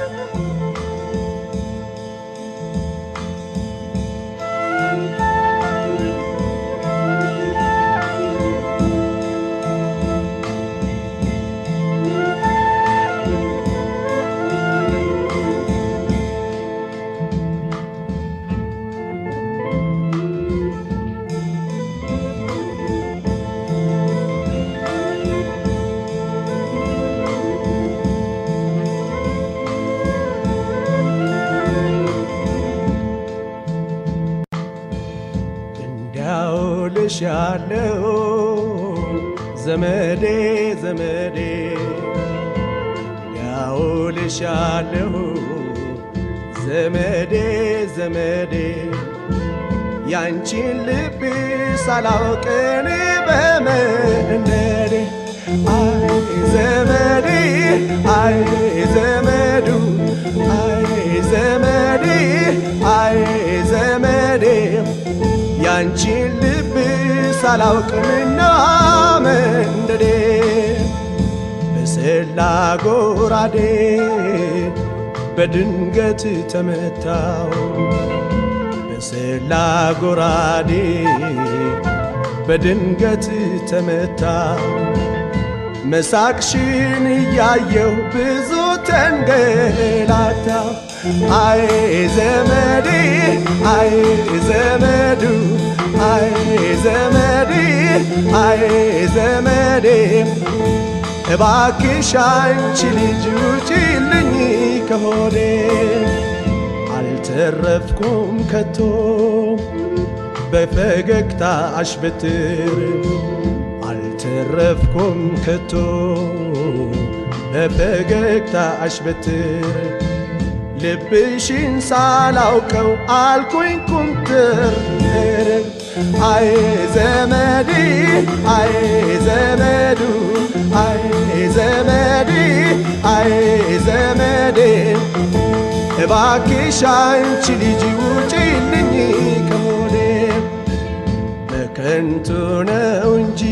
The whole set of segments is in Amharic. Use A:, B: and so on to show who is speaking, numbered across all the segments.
A: እልሻለሁ ዘመዴ ዘመዴ ያውልሻለሁ ዘመዴ ዘመዴ ያንቺን ልብ ሳላውቅን በመንደዴ አይ ዘመዴ አይ ዘመዱ አይ ዘመዴ አይ ዘመዴ ያንቺን ልብ ሳላውቅምና መንደዴ በሰላ ጎራዴ በድንገት ተመታው በሰላ ጎራዴ በድንገት ተመታው መሳቅሽን እያየሁ ብዙ ተንገላታው አይ ዘመዴ አይ ዘመዱ አይ ዘመዴ አይ ዘመዴ እባክሽ አንቺ ልጅ ውጪልኝ ከሆዴ አልተረፍኩም ከቶ በፈገግታ አሽበትር አልተረፍኩም ከቶ በፈገግታ አሽበትር ልብሽን ሳላውቀው አልኩኝ ኩምትር አይ ዘመዴ አይ ዘመዱ አይ ዘመዴ አይ ዘመዴ እባክሽ አንቺ ልጅ ውጪልኝ ከሆዴ በከንቱ ነው እንጂ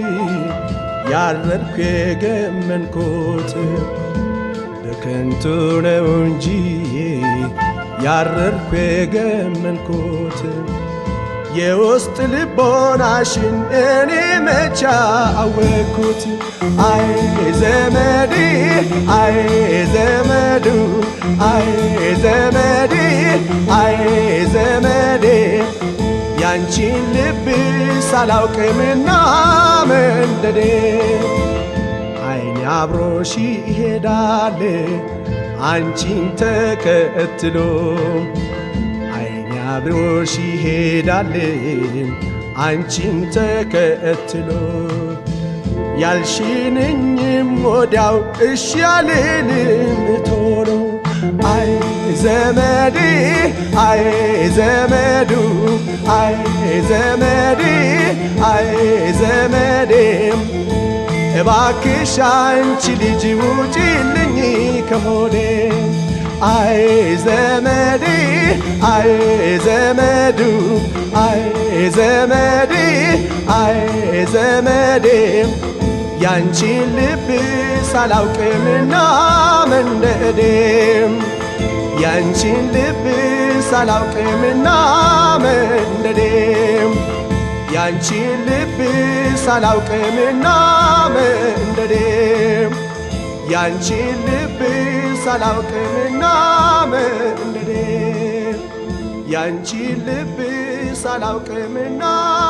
A: ያረድኩ የገመንኩት በከንቱ ነው እንጂ ያረድኩ የገመንኩት የውስጥ ልቦናሽን እኔ መቻ አወቅኩት። አይ ዘመዴ አይ ዘመዱ አይ ዘመዴ አይ ዘመዴ ያንቺን ልብ ሳላውቅምና መንደዴ አይኔ አብሮሽ ይሄዳል አንቺን ተከትሎ አይኔ አብሮሽ ይሄዳል አንቺን ተከትሎ ያልሽንኝም ወዲያው እሺ ያልልም ቶሎ አይ ዘመዴ አይ ዘመዱ አይ ዘመዴ አይ ዘመዴ እባክሽ አንቺ ልጅ ውጪልኝ ከሆዴ አይ ዘመዴ አይ ዘመዱ አይ ዘመዴ አይ ዘመዴ ያንቺን ልብ ሳላውቅምና መንደዴ ያንቺን ልብ ሳላውቅምና መንደዴ ያንቺን ልብ ሳላውቅምና መንደዴ ያንቺን ልብ ሳላውቅምና መንደዴ ያንቺን ልብ ሳላውቅምና